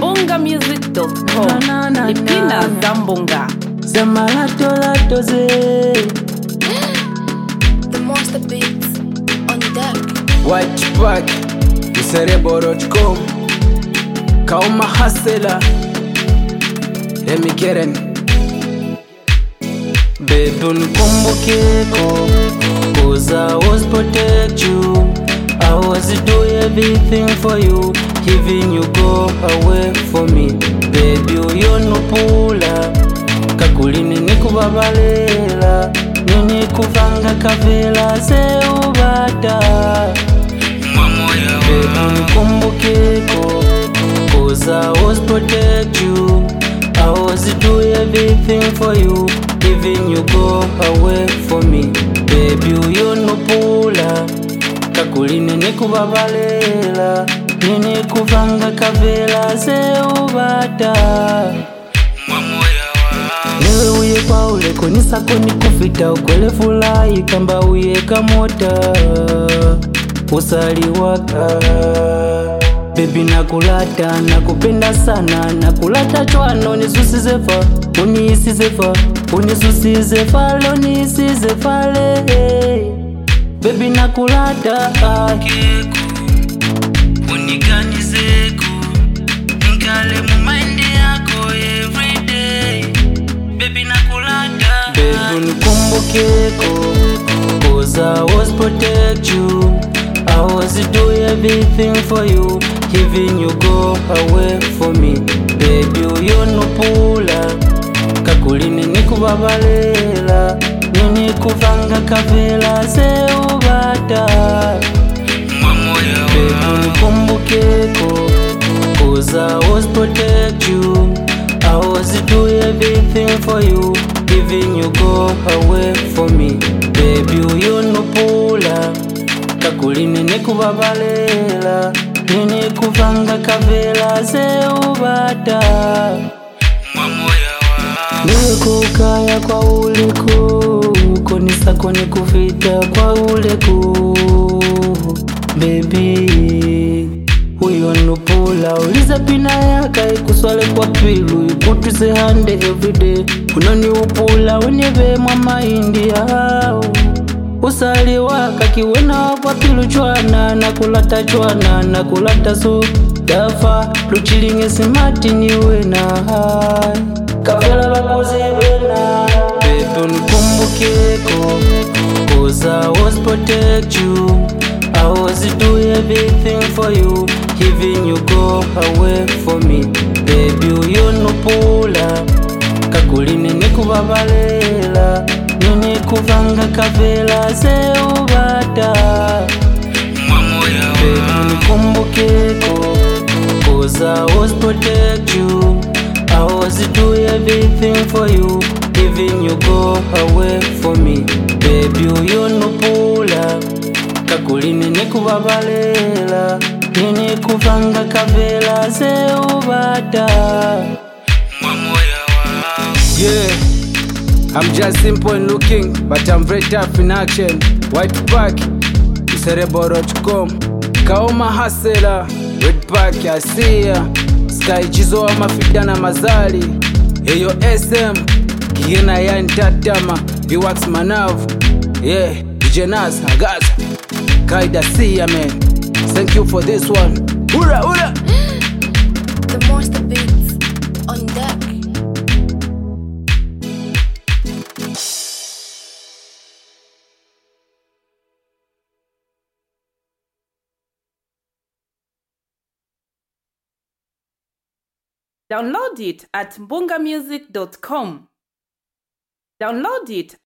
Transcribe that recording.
mbongamusic.com Na, na, na, lipina na. za mbonga Sema lato lato ze The monster beats on deck. White pack Cerebro.com Kauma hasela Let me get in Baby unikumbukeko Cause I was protect you I was do everything for you Even you go away for me Baby uyonupula kakulini nikubabalela nini kuvanga kavela seubata Baby nikumbukeko Cause I was protect you I was do everything for you Even you go away for me Baby uyonupula kakulini nikubabalela nini kuvanga kavela seubata niwe uye kwaule konisako nikufita ukwele fulayi kamba uye kamota usaliwaka bebi nakulata nakupenda sana nakulata chwano nisusizefa uniisizefa unisusizefa lonisizefa bebi nakulata uniganizeko nkale mumaindi yako everyday Baby nakulata Baby nikumbukeko Cause I was protect you I was do everything for you Even you go away for me Baby uyonupula kakulini nikubabalela nini kuvanga kavela seubata Baby nikumbukeko Cause I was protect you I was do everything for you Even you go away for me Baby uyonupula kakulini nikubabalela nini kuvanga kavela seubata niwe kukaya kwa uleku konisako nikufita kwa uleku bebi uyonupula uliza pina yaka ikuswale kwa pilu ikutwise hande everyday unoniupula unyevemwa maindi yao usali waka kiwena kwa pilu chwana nakulata chwana nakulata so dafa luchilinge simati niwena hai kafela bakuzibena bebi unikumbukeko Cause I was protect you I was do everything for you Even you go away for me Baby uyonupula kakulini nikubabalela nini kuvanga kavela seubata Baby nikumbukeko Cause I was protect you I was do everything for you Even you go away for me Baby uyonupula kakulini nikubabalela nini kuvanga kavela seubata Yeah, I'm just simple in looking, but I'm very tough in action. White pack, cerebro.com. Kaoma hasela, red pack, asia. Sky chizo wa mafida na mazali. Eyo SM, kiena ya ntatama, viwax manavu. Yeah, DJ Nas, Agaza. Kaida siya man. Thank you for this one. Ura, ura! The monster beats on deck. download it at mbongamusic.com download it